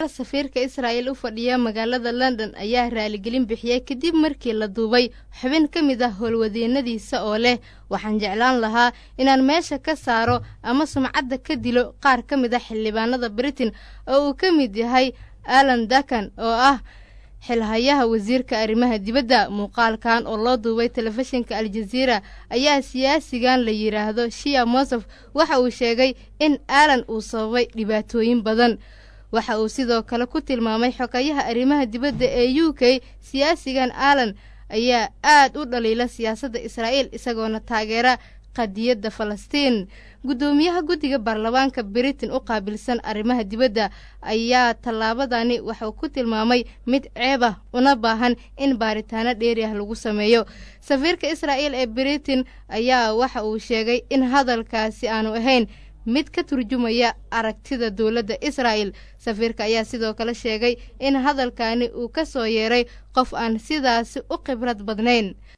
ku-xigeenka safiirka israa'il u fadhiya magaalada london ayaa raaligelin bixiyey kadib markii la duubay xubin ka mid ah howlwadeennadiisa oo leh waxaan jeclaan lahaa inaan meesha ka saaro ama sumcadda ka dilo qaar ka mid ah xildhibaanada britain oo uu ka mid yahay alan dakan oo ah xilhayaha wasiirka arrimaha dibadda muuqaalkan oo loo duubay telefishinka aljaziira ayaa siyaasigan la yidhaahdo shia mosof waxa uu sheegay in alan uu sababay dhibaatooyin badan waxa uu sidoo kale ku tilmaamay xogayaha arrimaha dibadda ee u k siyaasigan alan ayaa aad u dhaliila siyaasadda israa'iil isagoona taageera qadiyadda falastiin guddoomiyaha guddiga baarlamaanka britain u qaabilsan arrimaha dibadda ayaa tallaabadani waxuu ku tilmaamay mid ceeb ah una baahan in baaritaano dheeri ah lagu sameeyo safiirka israa'iil ee britain ayaa waxa uu sheegay in hadalkaasi aanu ahayn mid ka turjumaya aragtida dowladda israa'el safiirka ayaa sidoo kale sheegay in hadalkani uu ka soo yeeray qof aan sidaasi u khibrad badnayn